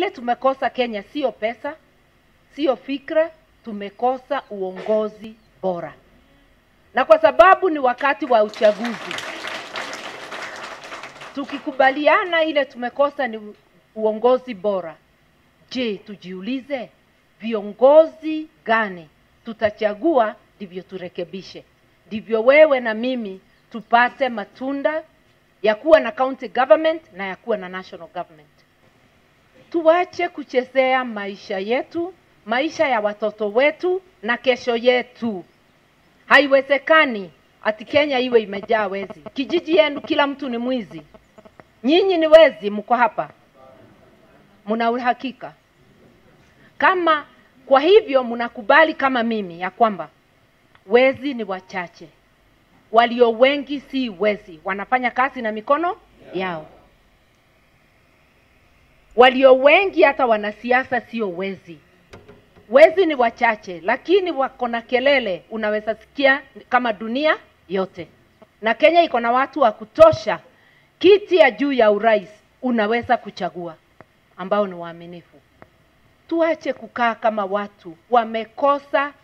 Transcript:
ile tumekosa Kenya sio pesa, sio fikra, tumekosa uongozi bora, na kwa sababu ni wakati wa uchaguzi, tukikubaliana ile tumekosa ni uongozi bora, je, tujiulize viongozi gani tutachagua ndivyo turekebishe, ndivyo wewe na mimi tupate matunda ya kuwa na county government na ya kuwa na national government. Tuache kuchezea maisha yetu, maisha ya watoto wetu na kesho yetu. Haiwezekani ati Kenya iwe imejaa wezi. Kijiji yenu kila mtu ni mwizi. Nyinyi ni wezi, mko hapa, mna uhakika kama kwa hivyo mnakubali kama mimi ya kwamba wezi ni wachache, walio wengi si wezi, wanafanya kazi na mikono yao. Walio wengi hata wanasiasa sio wezi, wezi ni wachache, lakini wako na kelele, unaweza sikia kama dunia yote. Na Kenya iko na watu wa kutosha, kiti ya juu ya urais unaweza kuchagua, ambao ni waaminifu tuache kukaa kama watu wamekosa